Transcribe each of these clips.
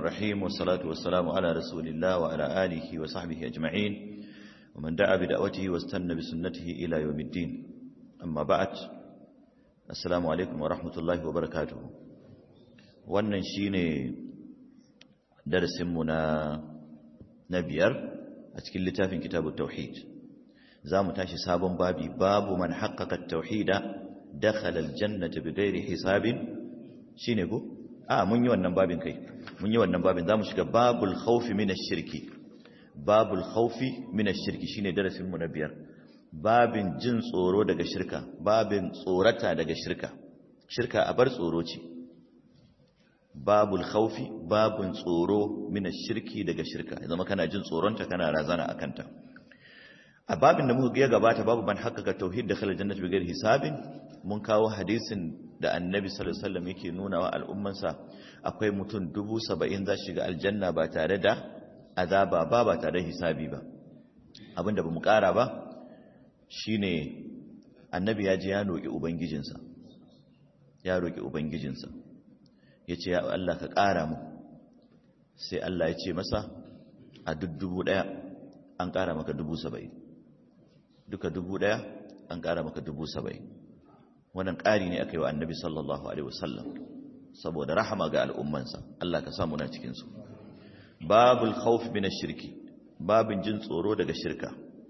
الرحيم والصلاة والسلام على رسول الله وعلى آله وصحبه أجمعين ومن دعا بدعوته واستنى بسنته إلى يوم الدين أما بعد السلام عليكم ورحمة الله وبركاته wannan shine darasinmu na na biyar a cikin littafin kitabut tauhid zamu tashi sabon babi babu man haqqaqa at-tauhida dakhala al-jannata bighairi hisabin shine ko a mun yi wannan babin kai mun yi wannan babin zamu shiga babul khawfi minash shirki babul khawfi minash shirki shine darasin mu na biyar babin jin tsoro daga shirka babin tsorata daga shirka shirka a bar tsoro ce babul khawfi babun tsoro minash shirki daga shirka zama kana jin tsoronta kana razana akanta a babin da muka ga gabata babu ban haqqaqa tauhid da khala jannati bighairi hisabin mun kawo hadisin da annabi sallallahu alaihi wasallam yake nuna wa al'ummansa akwai mutum dubu saba'in za shiga aljanna ba tare da azaba ba ba tare da hisabi ba abinda bamu kara ba shine annabi ya je ya roki ubangijinsa ya roki ubangijinsa yace ya Allah ka kara mu sai Allah ya ce masa a duk dubu daya an kara maka dubu saba'in duka dubu daya an kara maka dubu saba'in wannan ƙari ne aka yi wa annabi sallallahu alaihi wasallam saboda rahama ga al'ummansa Allah ka samu na cikinsu babul khawf min ash-shirki babin jin tsoro daga shirka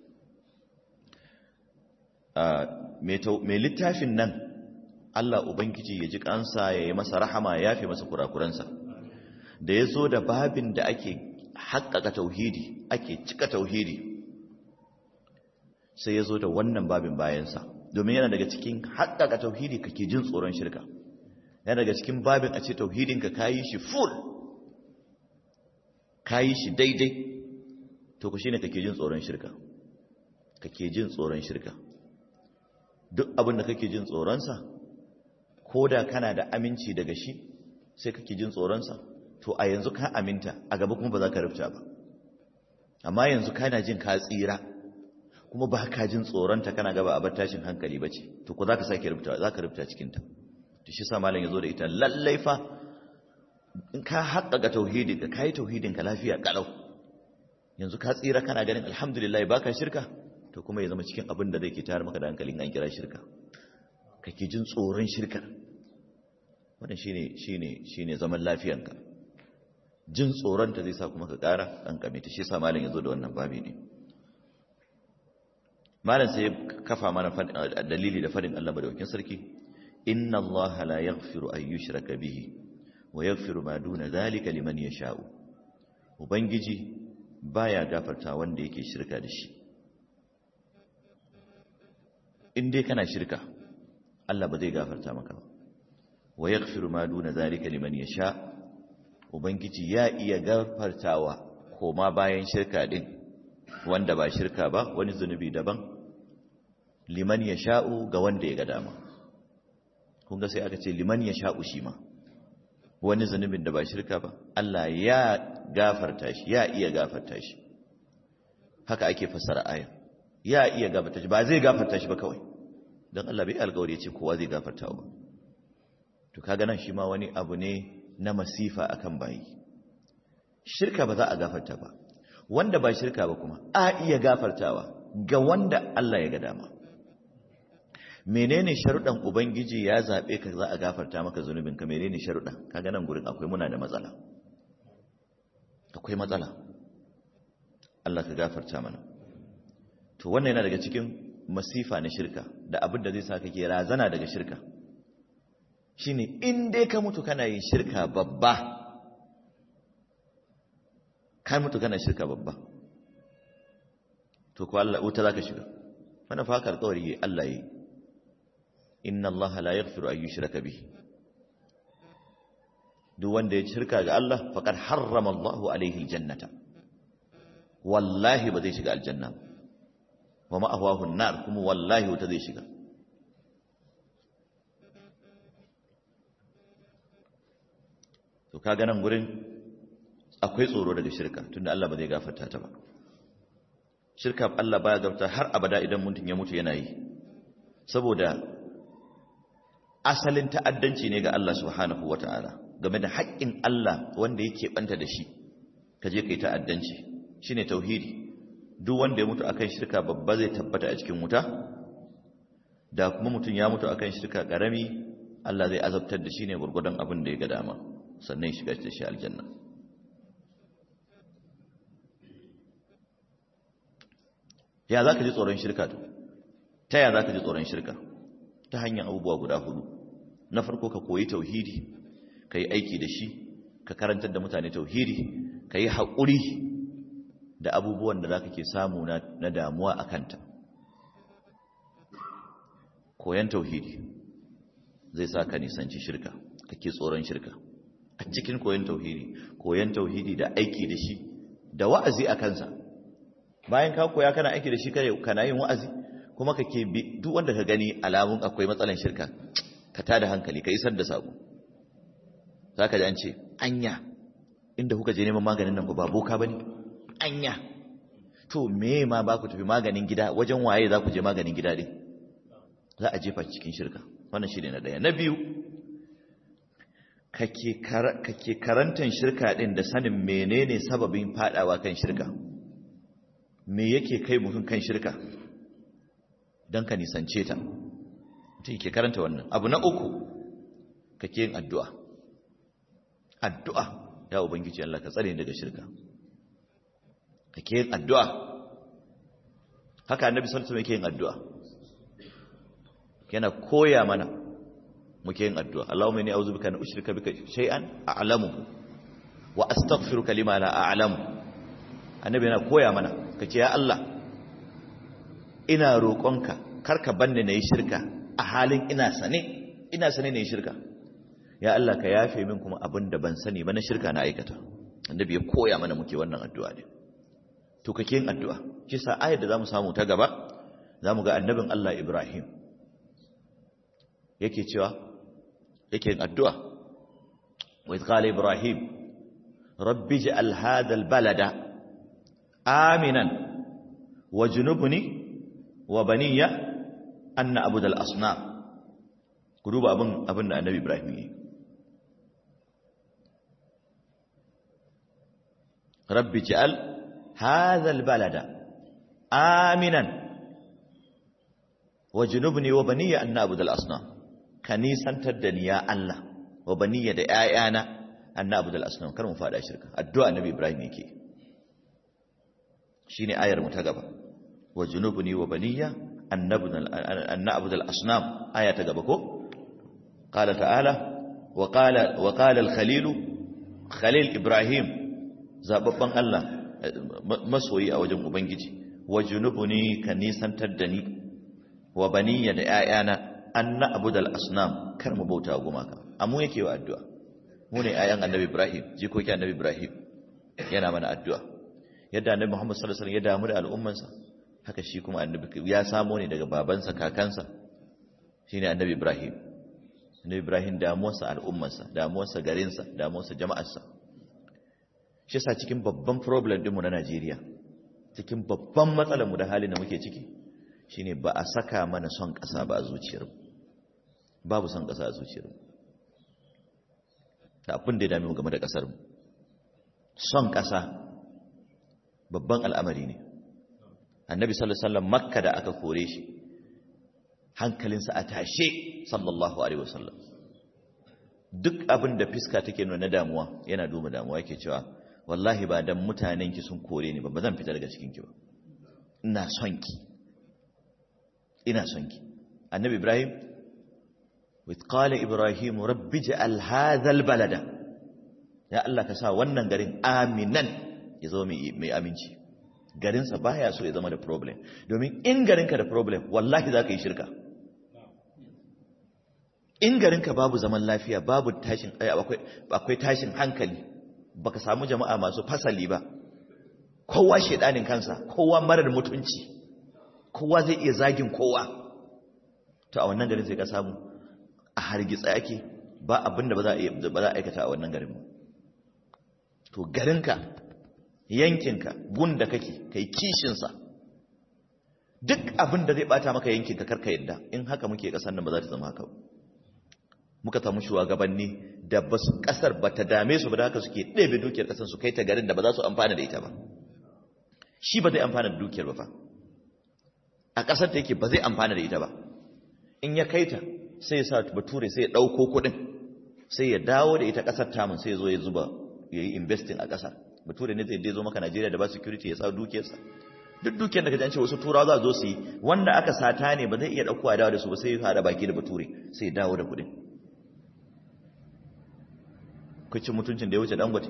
mai littafin nan Allah ubangiji ya ji kansa ya yi masa rahama ya fi masa kurakuransa da ya zo da babin da ake haƙƙaƙa tauhidi ake cika tauhidi sai ya zo da wannan babin bayansa domin yana daga cikin haƙƙaƙa tauhidi kake jin tsoron shirka yana daga cikin babin a ce tauhidinka ka yi shi full ka yi shi daidai to ku shi ne kake jin tsoron shirka kake jin tsoron shirka duk abin da kake jin tsoronsa ko da kana da aminci daga shi sai kake jin tsoronsa to a yanzu ka aminta a gaba kuma ba za ka rufta ba amma yanzu kana jin ka tsira kuma ba ka jin tsoronta kana gaba a bar tashin hankali ba ce to ko za ka sake rubuta za ka rubuta cikinta to shi sa malam ya zo da ita lallai fa in ka haƙƙaƙa tauhidin ka kai tauhidin ka lafiya kalau yanzu ka tsira kana ganin alhamdulillah baka shirka to kuma ya zama cikin abin da zai ke tayar maka da hankalin an kira shirka kake jin tsoron shirka wannan shine shine shine zaman lafiyanka jin tsoronta zai sa kuma ka ƙara ɗan kame ta shi sa malam ya zo da wannan babi ne malam sai kafa mana dalili da fadin Allah madaukakin sarki inna Allah la yaghfiru an yushraka bihi wa yaghfiru ma duna zalika liman yasha'u ubangiji baya gafarta wanda yake shirka da shi in dai kana shirka Allah ba zai gafarta maka ba wa yaghfiru ma duna zalika liman yasha ubangiji ya iya gafartawa koma bayan shirka din wanda ba shirka ba wani zunubi daban liman ya sha'u ga wanda ya ga dama kun ga sai aka ce liman ya sha'u shi ma wani zunubin da ba shirka ba Allah ya gafarta shi ya iya gafarta shi haka ake fassara aya ya iya gafarta shi ba zai gafarta shi ba kawai don Allah bai alƙawari ya ce kowa zai gafarta ba to kaga nan shi ma wani abu ne na masifa akan bayi shirka ba za a gafarta ba wanda ba shirka ba kuma a iya gafartawa ga wanda Allah ya ga dama menene sharuɗan ubangiji ya zaɓe ka za a gafarta maka zunubin ka menene sharuɗan kaga nan gurin akwai muna da matsala akwai matsala Allah ka gafarta mana to wannan yana daga cikin masifa na shirka da abin da zai sa kake razana daga shirka shine in dai ka mutu kana yin shirka babba ka mutu kana shirka babba to ko Allah wuta zaka shiga wannan fa haka alƙawari Allah yi inna Allah la yaghfiru an yushraka bihi duk wanda ya shirka ga Allah faqad harrama Allahu alaihi aljannata wallahi ba zai shiga aljanna wa ma'awahu an-nar kuma wallahi wuta zai shiga to kaga nan gurin akwai tsoro daga shirka tunda Allah ba zai gafarta ta ba shirka Allah baya gafarta har abada idan mutum ya mutu yana yi saboda asalin ta'addanci ne ga Allah subhanahu wata'ala game da haƙƙin Allah wanda yake banta da shi ka je kai ta'addanci shine tauhidi duk wanda ya mutu akan shirka babba zai tabbata a cikin wuta da kuma mutum ya mutu akan shirka karami Allah zai azabtar da shi ne gurgudan abin da ya ga dama sannan ya shiga da shi aljanna ya za ka ji tsoron shirka to ta ya za ka ji tsoron shirka ta hanyar abubuwa guda hudu na farko ka koyi tauhidi ka yi aiki da shi ka karantar da mutane tauhidi ka yi haƙuri da abubuwan da za ka ke samu na damuwa a kanta koyan tauhidi zai sa ka nisanci shirka kake tsoron shirka a cikin koyan tauhidi koyan tauhidi da aiki da shi da wa'azi a kansa bayan ka koya kana aiki da shi kana yin wa'azi kuma kake bi duk wanda ka gani alamun akwai matsalan shirka ka tada hankali ka isar da sako zaka ji an ce anya inda kuka je neman maganin nan ba boka bane anya to me ma ba ku tafi maganin gida wajen waye za ku je maganin gida din za a jefa cikin shirka wannan shi ne na ɗaya na biyu kake karantar shirka ɗin da sanin menene sababin faɗawa kan shirka me yake kai mutum kan shirka don ka nisance ta mutum ke karanta wannan abu na uku kake yin addu'a addu'a ya ubangiji Allah ka tsare daga shirka kake yin addu'a haka annabi sallallahu alaihi wasallam yake yin addu'a yana koya mana muke yin addu'a Allahumma inni a'udhu bika an ushrika bika shay'an a'lamu wa astaghfiruka lima la a'lamu annabi yana koya mana kace ya Allah ina roƙonka karka banne nayi shirka a halin ina sane ina sane nayi shirka ya Allah ka yafe min kuma abin da ban sani ba na shirka na aikata annabi ya koya mana muke wannan addu'a ne to kake yin addu'a kisa ayar da zamu samu ta gaba zamu ga annabin Allah Ibrahim yake cewa yake yin addu'a wa idh qala ibrahim rabbi ij'al hadha albalada aminan wajnubni wa baniya an na'budu al-asnam ku duba abin abin da annabi ibrahim yi rabbi ij'al hadha albalada aminan wajnubni wa baniya an na'budu al-asnam ka nisantar da ni ya Allah wa baniya da ƴaƴana annabi da asnam kar mu fada shirka addu'a nabi ibrahim yake shine ayar mu ta gaba wa junubuni wa baniya annabi da asnam aya ta gaba ko qala ta'ala wa qala wa qala al-khalil khalil ibrahim zababban Allah masoyi a wajen ubangiji wa junubuni ka nisantar da ni wa baniya da ƴaƴana an na abu da al'asnam kar mu bauta gumaka amma yake wa addu'a mu ne ayan annabi ibrahim jikoki annabi ibrahim yana mana addu'a yadda annabi muhammad sallallahu alaihi wasallam ya damu da al'ummansa haka shi kuma annabi ya samo ne daga babansa kakansa shine annabi ibrahim annabi ibrahim damuwarsa al'ummarsa damuwarsa garinsa damuwarsa jama'arsa shi yasa cikin babban problem dinmu na Najeriya cikin babban matsalar mu da halin da muke ciki shine ba a saka mana son ƙasa ba a zuciyarmu babu son ƙasa a zuciyarmu da abin da ya dami mu game da ƙasarmu son ƙasa babban al'amari ne annabi sallallahu alaihi wasallam makka da aka kore shi hankalinsa a tashe sallallahu alaihi wasallam duk abin da fiska take nuna damuwa yana duba damuwa yake cewa wallahi ba dan mutanen ki sun kore ni ba ba zan fita daga cikin ki ba ina son ki ina son ki annabi ibrahim with qala ibrahim rabbi ja'al hadha albalada ya allah ka sa wannan garin aminan ya zama mai aminci garinsa baya so ya zama da problem domin in garinka da problem wallahi za ka yi shirka in garinka babu zaman lafiya babu tashin akwai tashin hankali baka samu jama'a masu fasali ba kowa shedanin kansa kowa marar mutunci kowa zai iya zagin kowa to a wannan garin sai ka samu a hargitsa yake ba abinda ba za a aikata a wannan garin to garinka yankinka gunda kake kai kishinsa duk abin da zai bata maka yankinka karka yadda in haka muke kasan nan ba za ta zama haka muka samu shugabanni da basu kasar bata dame su ba da haka suke ɗebe dukiyar kasar su kai ta garin da ba za su amfana da ita ba shi ba zai amfana da dukiyar ba fa a kasar ta yake ba zai amfana da ita ba in ya kai ta sai ya sa bature sai ya ɗauko kuɗin sai ya dawo da ita kasar tamun sai ya zo ya zuba ya yi investing a ƙasar bature ne zai zo maka najeriya da ba security ya sa dukiyarsa duk dukiyar da ka jance wasu turawa za zo su yi wanda aka sata ne ba zai iya ɗauko a dawo da su ba sai ya hada baki da bature sai ya dawo da kuɗin kucin mutuncin da ya wuce dangote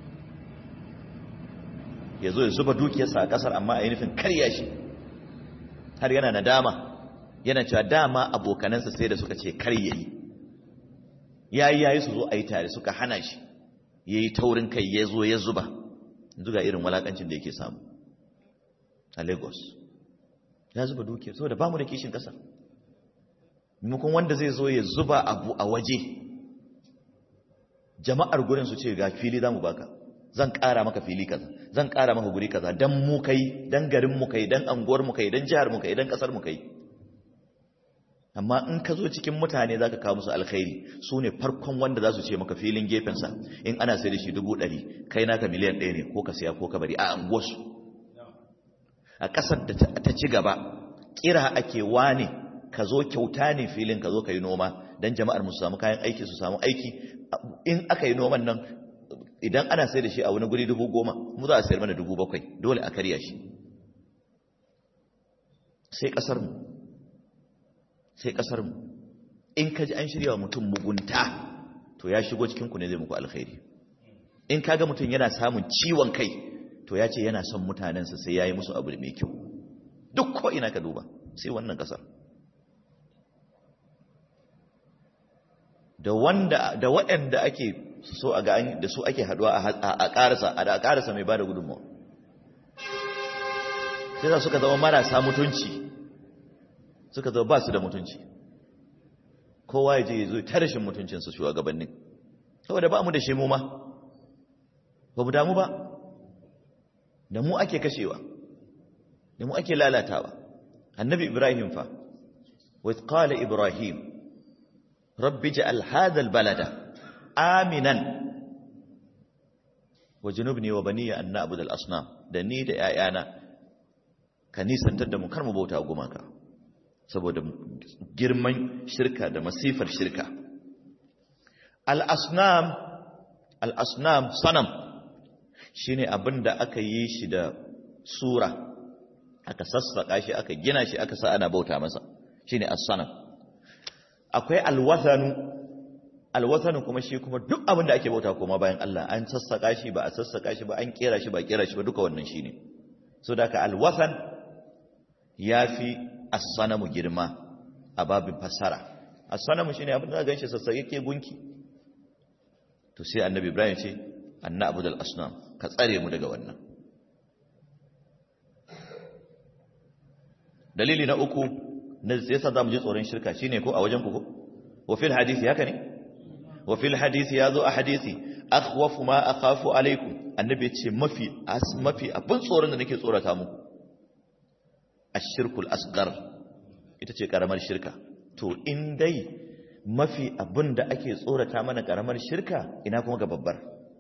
ya zo ya zuba dukiyarsa a ƙasar amma a yi nufin karya shi har yana nadama yana cewa dama abokanansa sai da suka ce kar ya yi yayi yayi su zo a yi tare suka hana shi ya yi taurin kai ya zo ya zuba zuga irin walakancin da yake samu a lagos ya zuba dukiyar saboda ba mu da kishin ƙasa maimakon wanda zai zo ya zuba abu a waje jama'ar gurin su ce ga fili za mu baka zan ƙara maka fili kaza zan ƙara maka guri kaza dan mu kai dan garin mu kai dan anguwar mu kai dan jihar mu kai dan ƙasar mu kai amma in ka zo cikin mutane za ka kawo musu alkhairi su ne farkon wanda za su ce maka filin gefensa in ana sai da shi dubu ɗari kai naka miliyan ɗaya ne ko ka siya ko ka bari a anguwarsu a ƙasar da ta ci gaba kira ake wane ka zo kyauta ne filin ka zo ka yi noma don jama'ar musu samu kayan aiki su samu aiki in aka yi noman nan idan ana sai da shi a wani guri dubu goma mu za a sayar mana dubu bakwai dole a karya shi sai ƙasarmu sai ƙasarmu in ka ji an shirya wa mutum mugunta to ya shigo cikinku ne zai muku alkhairi in ka ga mutum yana samun ciwon kai to ya ce yana son mutanensa sai ya yi musu abu mai kyau duk ko ina ka duba sai wannan ƙasar da wanda da waɗanda ake so a ga da su ake haduwa a ƙarasa a da ƙarasa mai bada gudunmawa sai za suka zama marasa mutunci suka zama ba su da mutunci kowa ya je ya zo ta rashin mutuncinsu shugabannin saboda ba mu da shi mu ma ba mu damu ba da mu ake kashewa da mu ake lalatawa annabi ibrahim fa wa qala ibrahim rabbi ja'al hadha albalada aminan wajnubni wa baniya an na'budu al-asnam da ni da 'ya'yana ka nisantar da mu kar mu bauta gumaka saboda girman shirka da masifar shirka al-asnam al-asnam sanam shine abinda aka yi shi da sura aka sassaka shi aka gina shi aka sa ana bauta masa shine as-sanam akwai al-wathanu al-wathanu kuma shi kuma duk abinda ake bauta kuma bayan Allah an sassaka shi ba a sassaka shi ba an kera shi ba kera shi ba duka wannan shine so da ka al-wathan yafi as-sanamu girma a babin fassara as-sanamu shine abin da ganshi sassake gunki to sai annabi Ibrahim ce anna abudul asnam ka tsare mu daga wannan dalili na uku na yasa zamu ji tsoron shirka shine ko a wajen ku ko wa fil hadisi haka ne wa fil hadisi yazo a hadisi akhwafu ma akhafu alaikum annabi ce mafi mafi abin tsoron da nake tsorata muku ashirkul asgar ita ce karamar shirka to in dai mafi abin da ake tsorata mana karamar shirka ina kuma ga babbar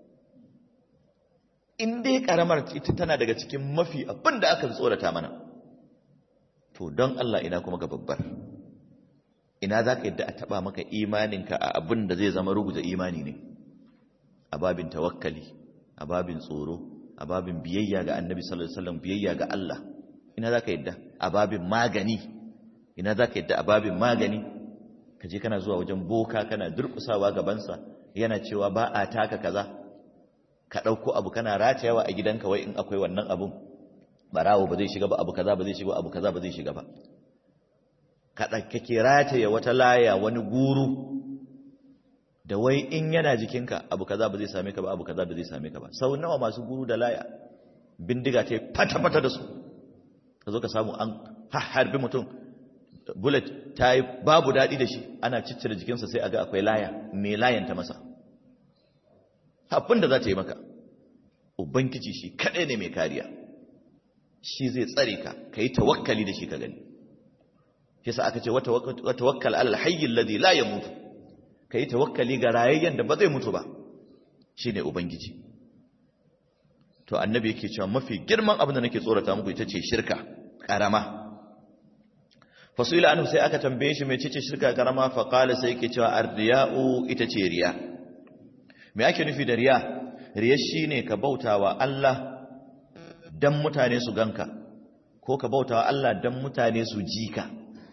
in dai karamar ita tana daga cikin mafi abin da aka tsorata mana to don Allah ina kuma ga babbar ina za ka yadda a taba maka imaninka a abin da zai zama ruguza imani ne a babin tawakkali a babin tsoro a babin biyayya ga annabi sallallahu alaihi wasallam biyayya ga Allah ina za ka yadda a babin magani ina za ka yadda a babin magani ka je kana zuwa wajen boka kana durkusawa gabansa yana cewa ba a taka kaza ka ɗauko abu kana ratayawa a gidanka wai in akwai wannan abun barawo ba zai shiga ba abu kaza ba zai shiga abu kaza ba zai shiga ba ka kake rataya wata laya wani guru da wai in yana jikinka abu kaza ba zai same ka ba abu kaza ba zai same ka ba sau nawa masu guru da laya bindiga ta fata-fata da su ka zo ka samu an harbi mutum bullet ta yi babu daɗi da shi ana ciccire jikinsa sai a ga akwai laya mai layanta masa abin da za ta yi maka ubangiji shi kaɗai ne mai kariya shi zai tsare ka ka yi tawakkali da shi ka gani yasa aka ce wata wakkal alal hayyin ladhi la yamutu ka yi tawakkali ga rayayyen da ba zai mutu ba shi ne ubangiji to annabi yake cewa mafi girman abin da nake tsorata muku ita ce shirka ƙarama fasila anhu sai aka tambaye shi mai ce shirka ƙarama faƙala sai yake cewa ardiya'u ita ce riya me ake nufi da riya riya shine ka bautawa Allah dan mutane su ganka ko ka bautawa Allah dan mutane su ji ka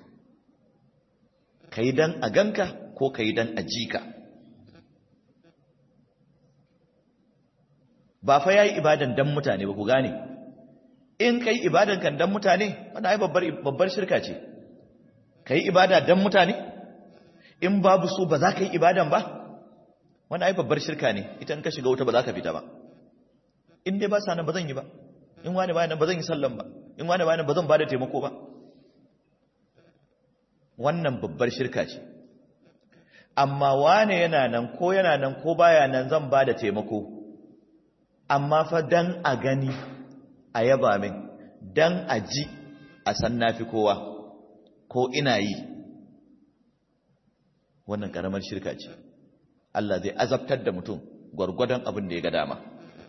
kai dan a ganka ko kai dan a ji ka ba fa yayi ibadan dan mutane ba ku gane in kai ibadan kan dan mutane wannan ai babbar babbar shirka ce kai ibada dan mutane in babu su ba za ka yi ibadan ba wannan ai babbar shirka ne ita in ka shiga wuta ba za ka fita ba in dai ba sa nan ba zan yi ba in wani ba nan ba zan yi sallan ba in wani ba nan ba zan ba da taimako ba wannan babbar shirka ce amma wane yana nan ko yana nan ko baya nan zan ba da taimako amma fa dan a gani a yaba min dan a ji a san nafi kowa ko ina yi wannan karamar shirka ce Allah zai azabtar da mutum gwargwadon abin da ya ga dama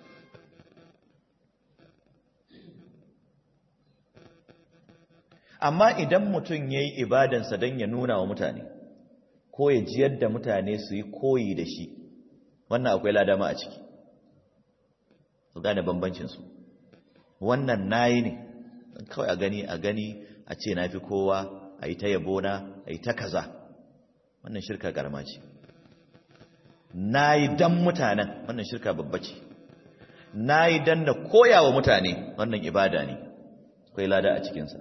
amma idan mutum ya yi ibadansa don ya nuna wa mutane ko ya jiyar da mutane su yi koyi da shi wannan akwai ladama a ciki su gane bambancinsu wannan nayi ne kawai a gani a gani a ce na fi kowa a yi ta yabona a yi ta kaza wannan shirka karama ce na yi don mutanen wannan shirka babba ce na yi don na koya wa mutane wannan ibada ne akwai lada a cikinsa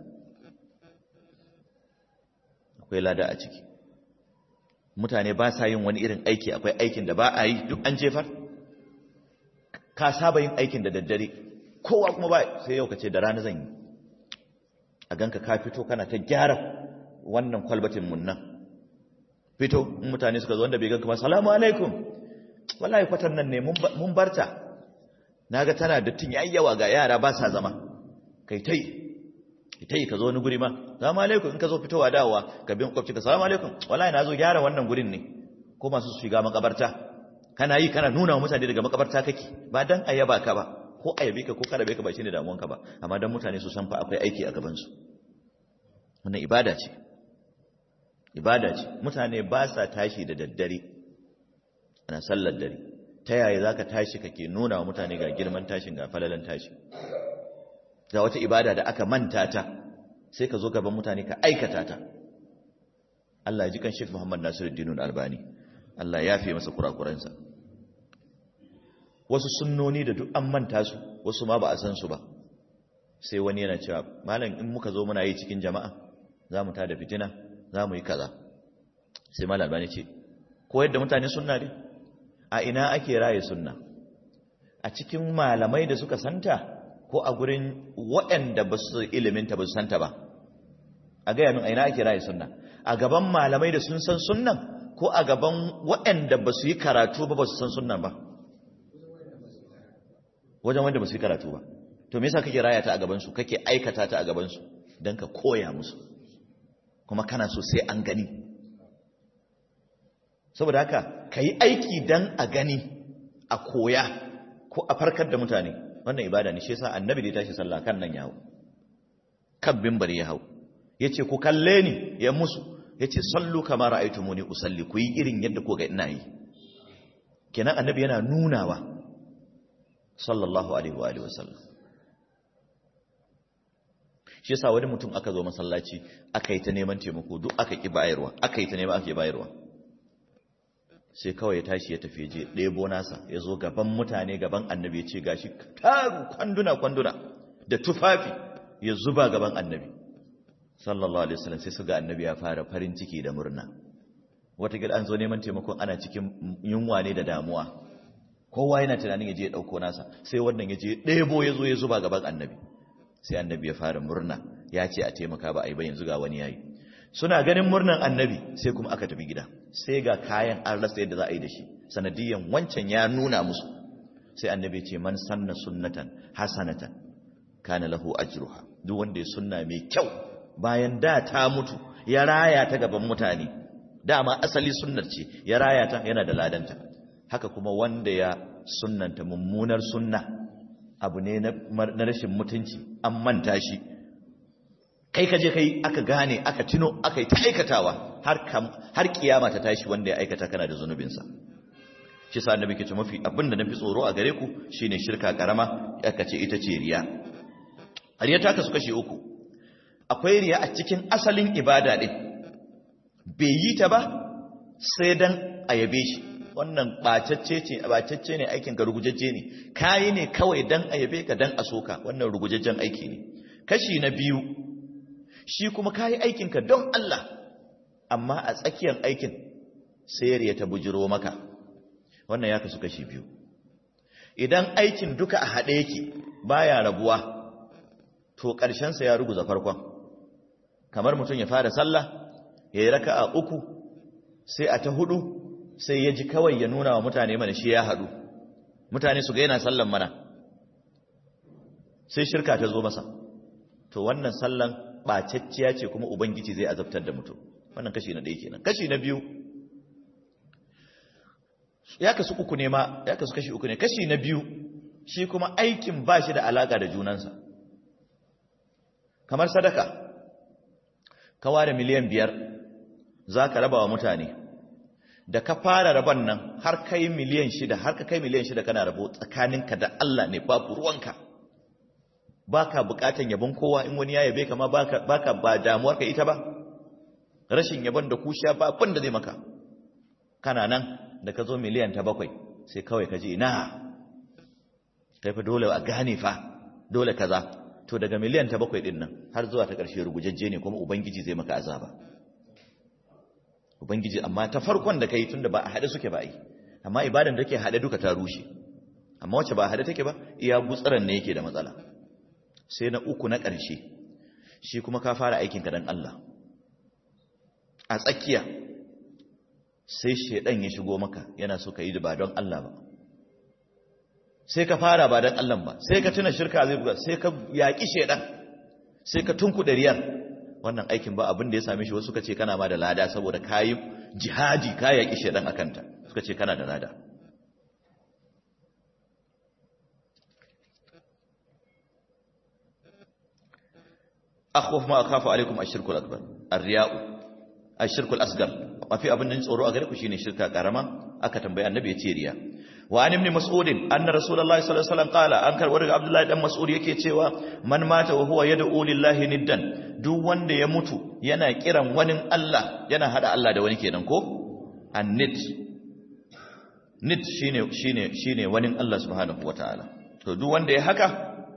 akwai lada a ciki mutane ba sa yin wani irin aiki akwai aikin da ba a yi duk an jefar ka saba yin aikin da daddare kowa kuma ba sai yau ka ce da rana zan yi a ganka ka fito kana ta gyara wannan kwalbatin mun nan fito in mutane suka zo wanda bai ganka ba salamu alaikum wallahi kwatar nan ne mun barta naga tana dattin yayi yawa ga yara ba sa zama kai tai tai ka zo wani guri ma salamu alaikum in ka zo fitowa dawowa ka bi makwabci ka salamu alaikum wallahi na zo gyara wannan gurin ne ko masu shiga makabarta kana yi kana nuna wa mutane daga makabarta kake ba dan ayaba ka ba ko ayabe ka ko karabe ka ba shine damuwanka ba amma dan mutane su san fa akwai aiki a gaban su wannan ibada ce ibada ce mutane ba sa tashi da daddare ana sallar dare ta yaya zaka tashi kake nuna wa mutane ga girman tashin ga falalan tashi ga wata ibada da aka manta ta sai ka zo gaban mutane ka aikata ta Allah ya ji kan Sheikh Muhammad Nasiruddin Albani Allah ya fi masa kurakuransa wasu sunnoni da duk an manta su wasu ma ba a san su ba sai wani yana cewa malam in muka zo muna yi cikin jama'a za mu tada fitina za mu yi kaza sai malam albani ce koyar da mutane sunna ne a ina ake raye sunna a cikin malamai da suka santa ko a gurin waɗanda ba su iliminta ba su santa ba a gaya min a ina ake raye sunna a gaban malamai da sun san sunnan ko a gaban waɗanda ba su yi karatu ba ba su san sunnan ba wajen wanda ba su yi karatu ba to me yasa kake raya ta a gaban su kake aikata ta a gaban su dan ka koya musu kuma kana so sai an gani saboda haka kai aiki dan a gani a koya ko a farkar da mutane wannan ibada ne shi yasa annabi da ya tashi sallah kan nan ya hau kan bimbar ya hau yace ku kalle ni ya musu yace sallu kama ra'aytumuni usalli ku yi irin yadda ko ga ina yi kenan annabi yana nunawa sallallahu alaihi wa alihi wasallam shi yasa wani mutum aka zo masallaci aka yi ta neman taimako duk aka ki bayarwa aka yi ta neman aka ki bayarwa sai kawai ya tashi ya tafi je ɗebo nasa ya zo gaban mutane gaban annabi ya ce gashi taru kwanduna kwanduna da tufafi ya zuba gaban annabi sallallahu alaihi wasallam sai su ga annabi ya fara farin ciki da murna wata gida an zo neman taimakon ana cikin yunwa ne da damuwa kowa yana tunanin ya je ya ɗauko nasa sai wannan ya je ɗebo ya zo ya zuba gaban annabi sai annabi ya fara murna ya ce a taimaka ba a yi ba yanzu ga wani yayi suna ganin murnan annabi sai kuma aka tafi gida sai ga kayan an rasa yadda za a yi da shi sanadiyan wancan ya nuna musu sai annabi ce man sanna sunnatan hasanatan kana lahu ajruha duk wanda ya sunna mai kyau bayan da ta mutu ya raya ta gaban mutane dama asali sunnar ce ya raya ta yana da ladanta haka kuma wanda ya sunnanta mummunar sunna abu ne na rashin mutunci an manta shi kai ka je kai aka gane aka tuno aka yi ta aikatawa har kiyama ta tashi wanda ya aikata kana da zunubinsa shi sa annabi ke ce mafi abinda nafi tsoro a gare ku shine shirka karama aka ce ita ce riya riya ta kasu kashi uku akwai riya a cikin asalin ibada din bai yi ta ba sai dan a yabe shi wannan bacacce ce bacacce ne aikin ka rugujajje ne kayi ne kawai dan a yabe ka dan a soka wannan rugujajjen aiki ne kashi na biyu shi kuma kayi aikin ka don Allah amma a tsakiyar aikin sai riya ta bujiro maka wannan ya kasu kashi biyu idan aikin duka a haɗe yake baya rabuwa to ƙarshensa ya ruguza farkon kamar mutum ya fara sallah ya yi raka a uku sai a ta hudu sai ya ji kawai ya nuna wa mutane mana shi ya haɗu mutane su ga yana sallan mana sai shirka ta zo masa to wannan sallan ɓacacciya ce kuma ubangiji zai azabtar da mutum wannan kashi na ɗaya kenan kashi na biyu ya kasu uku ne ma ya kasu kashi uku ne kashi na biyu shi kuma aikin ba shi da alaka da junansa kamar sadaka ka ware miliyan biyar za ka raba wa mutane da ka fara raban nan har kai miliyan shida har ka kai miliyan shida kana rabo tsakaninka da Allah ne babu ruwanka baka bukatan yabon kowa in wani ya yabe kama baka baka ba damuwar ka ita ba rashin yabon da kusha ba abin da zai maka kana nan da ka zo miliyan ta bakwai sai kawai ka ji na kai fa dole a gane fa dole kaza to daga miliyan ta bakwai din nan har zuwa ta ƙarshe rugujajje ne kuma ubangiji zai maka azaba ubangiji amma ta farkon da kai tunda ba a haɗe suke ba yi amma ibadan da ke haɗe duka ta rushe amma wacce ba a haɗe take ba iya gutsaran ne yake da matsala sai na uku na ƙarshe shi kuma ka fara aikinka don Allah a tsakiya sai shaidan ya shigo maka yana so ka yi ba don Allah ba sai ka fara ba don Allah ba sai ka tuna shirka zai buga sai ka yaƙi shaidan sai ka tunkuɗe riyar wannan aikin ba abin da ya same shi wasu suka ce kana ma da lada saboda ka yi jihadi ka yaƙi shaidan a kanta suka ce kana da lada akhwaf ma akhafu alaikum ashirkul akbar ar-riya'u ashirkul asgar mafi abin da tsoro a gare ku shine shirka karama aka tambayi annabi ya ce riya wa an ibn mas'ud anna rasulullahi sallallahu alaihi wasallam qala an karbar daga abdullahi dan mas'ud yake cewa man mata wa huwa yad'u lillahi niddan duk wanda ya mutu yana kiran wani Allah yana hada Allah da wani kenan ko annid nid shine shine shine wani Allah subhanahu wataala to duk wanda ya haka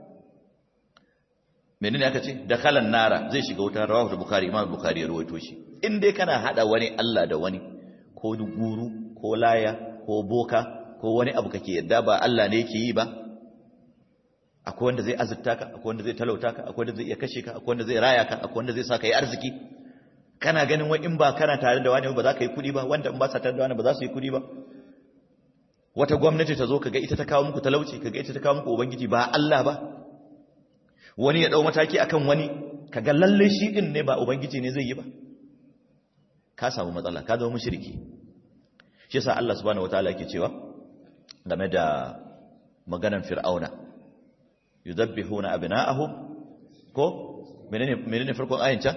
menene aka ce da kalan nara zai shiga wutar rawahu bukhari imam bukhari ya rawaito shi in dai kana hada wani Allah da wani ko guru ko laya ko boka ko wani abu kake yadda ba Allah ne yake yi ba akwai wanda zai azurta ka akwai wanda zai talauta ka akwai wanda zai iya kashe ka akwai wanda zai raya ka akwai wanda zai sa ka yi arziki kana ganin wai in ba kana tare da wani ba za ka yi kudi ba wanda in ba sa tare da wani ba za su yi kudi ba wata gwamnati ta zo kaga ita ta kawo muku talauci kaga ita ta kawo muku ubangiji ba Allah ba wani ya dau mataki akan wani kaga lalle shi din ne ba ubangiji ne zai yi ba ka samu matsala ka zama mushriki shi yasa Allah subhanahu wataala yake cewa game da maganan fir'auna yudabbihuna abna'ahum ko menene menene farkon ayin can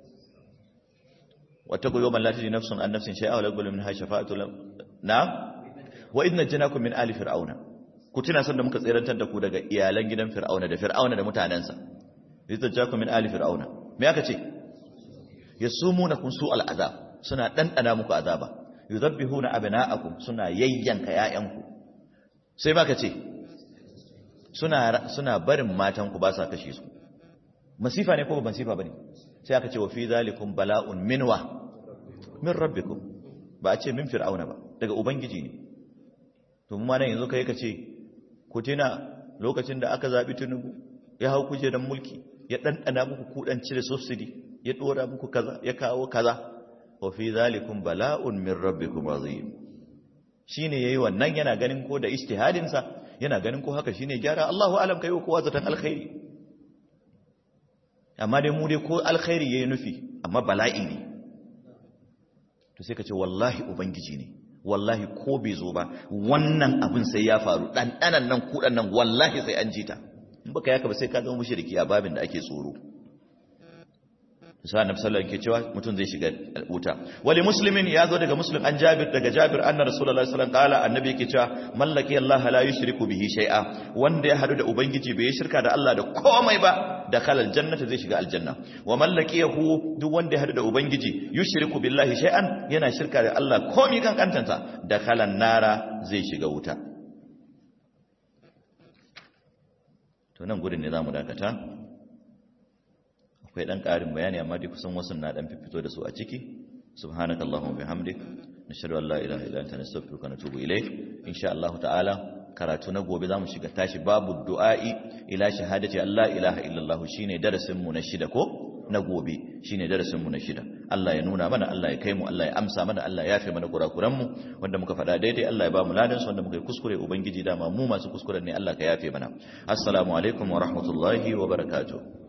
wattaqu yawman la tajzi nafsun an nafsin shay'a wa la yuqbalu minha shafa'atu na wa idna janakum min ali fir'auna ku tuna sanda muka tsirantar da ku daga iyalan gidan fir'auna da fir'auna da mutanensa idna janakum min ali fir'auna me aka ce yasumunakum su'al azab suna dandana muku azaba yudabbihuna abna'akum suna yayyanka ƴaƴanku sai baka ce suna suna barin matanku ba sa kashe su masifa ne ko ba masifa bane sai aka ce wa fi zalikum bala'un minwa min rabbikum ba a ce min fir'auna ba daga ubangiji ne to mu ma nan yanzu kai ka ce ku tuna lokacin da aka zabi tunubu ya hau kujerar mulki ya dandana muku kudanci da subsidy ya dora muku kaza ya kawo kaza wa fi zalikum bala'un min rabbikum azim shine yayi wannan yana ganin ko da ijtihadin sa yana ganin ko haka shine gyara Allahu alam kai ko wazatan alkhairi amma dai mu dai ko alkhairi yayi nufi amma bala'i ne to sai ka ce wallahi ubangiji ne wallahi ko bai zo ba wannan abin sai ya faru ɗanɗanan nan kuɗan nan wallahi sai an ji ta in baka yaka ba sai ka zama mushriki a babin da ake tsoro sa annabi sallallahu alaihi cewa mutum zai shiga wuta wali muslimin ya zo daga muslim an jabir daga jabir anna rasulullahi sallallahu alaihi wasallam kala annabi yake cewa mallaki allah la yushriku bihi shay'a wanda ya hadu da ubangiji bai shirka da allah da komai ba da kalal jannata zai shiga aljanna wa mallakiyahu duk wanda ya hadu da ubangiji yushriku billahi shay'an yana shirka da allah komai kan kantanta da kalan nara zai shiga wuta to nan gurin ne zamu dakata akwai dan ƙarin bayani amma dai kusan wasu na dan fito da su a ciki subhanakallahumma bihamdik nashhadu an la ilaha illa anta nastaghfiruka wa natubu ilayk insha Allah ta'ala karatu na gobe zamu shiga tashi babu du'a'i ila shahadati an la ilaha illa Allah shine darasin mu na shida ko na gobe shine darasin mu na shida Allah ya nuna mana Allah ya kai mu Allah ya amsa mana Allah ya yafe mana kurakuran mu wanda muka faɗa daidai Allah ya ba mu ladan wanda muka yi kuskure ubangiji dama mu masu kuskuren ne Allah ka yafe mana assalamu alaikum wa rahmatullahi wa barakatuh